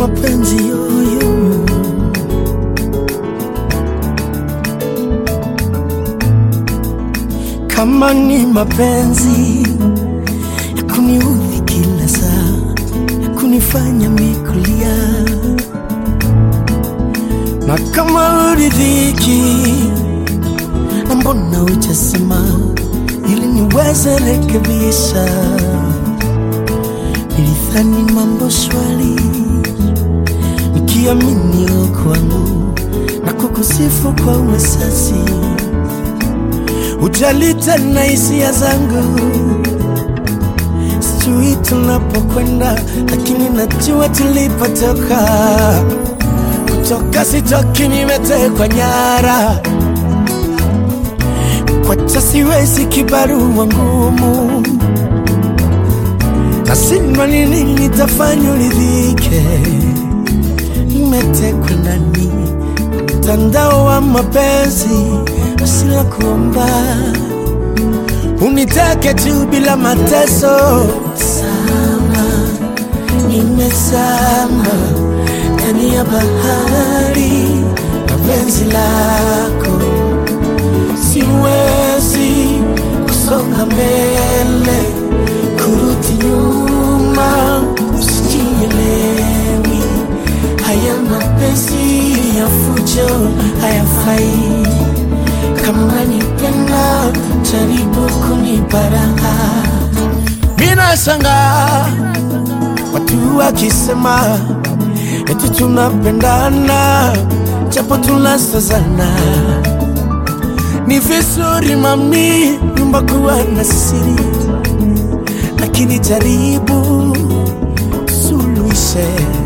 mapenzi yoyo kama ni mapenzi ya kuniudhi kila saa ya kunifanya mikulia na kama uridhiki na mbona hujasema ili niweze rekebisha nilidhani mambo shwari nikiamini kwangu na kukusifu kwa uwesasi ujali tena hisia zangu sijui tunapokwenda lakini najua tulipotoka kutoka sitoki nimetekwa nyara kwacha siwezi kibarua ngumu nasindwa nini nitafanya uridhike nimetekwa ndani mtandao wa mapenzi usila kuomba unitake tu bila mateso sama nimezama ndani ya bahari na penzi lako siwezi kusonga mbele kurudi nyuma usijielewi haya mapenzi ya fujo hayafai kama nipenda jaribu kuniparaha mina shanga watu wakisema eti tunapendana japo tunasazana ni vizuri mami nyumba kuwa na siri lakini jaribu suluhishe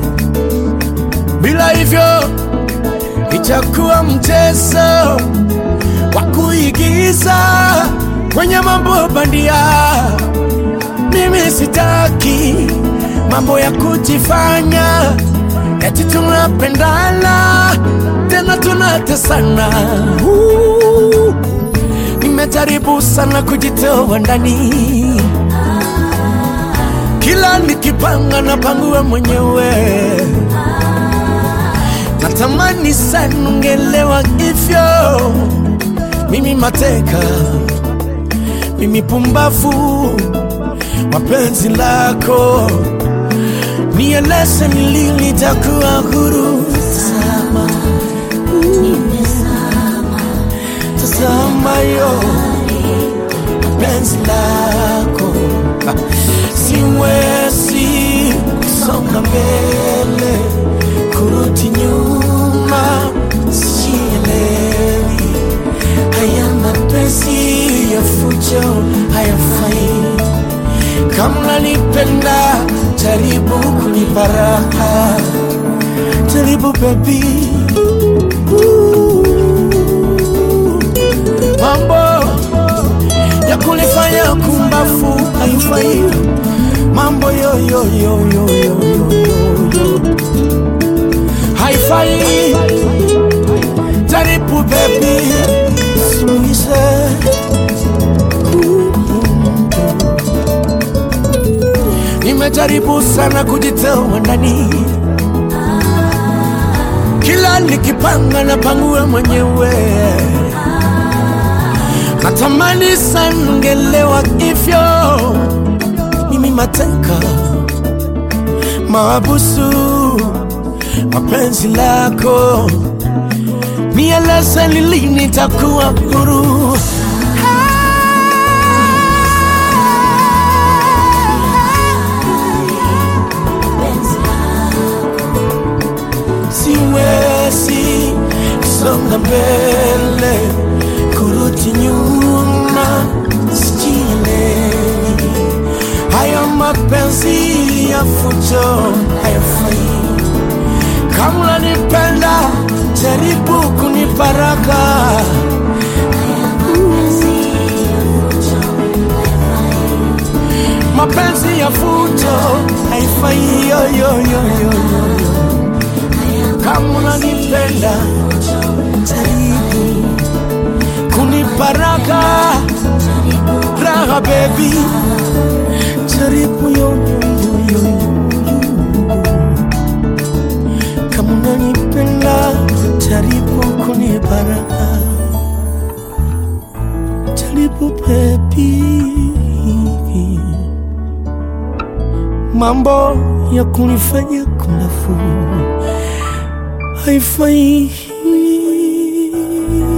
bila hivyo itakuwa mchezo wa kuigiza kwenye mambo bandia. Mimi sitaki mambo ya kujifanya eti tunapendana tena tunatesana. Uh, Nimejaribu sana kujitoa ndani, kila nikipanga napangua mwenyewe natamani sana ungelewa hivyo. Mimi mateka, mimi pumbavu wa penzi lako, nieleze ni lini nitakuwa huru. Tazama, tazama yo penzi lako, Ah, siwezi kusonga mbele kurudi nyuma, sielewi haya mapenzi ya fujo hayafai. Kama nipenda, jaribu kunipa raha, jaribu baby. Ooh. Mambo ya kunifanya kumbafu haifai, mambo yo yo yo yo yo yo yo yo haifai. Jaribu baby, suluhishe. Nimejaribu sana kujitoa ndani, kila nikipanga na pangua mwenyewe. Natamani sana ungelewa hivyo, mimi mateka maabusu mapenzi lako, nieleze ni lini nitakuwa huru. Siwezi kusonga mbele, kurudi nyuma, sijielewi. Hayo mapenzi ya fujo hayafai. Kama unanipenda jaribu kunipa raha. Mapenzi ya fujo haifai yo, yo, yo, yo, yo. Kama unanipenda jaribu kunipa raha, raha baby, jaribu yo, yo, yo, yo, yo. mambo ya kunifanya kumbafu haifai.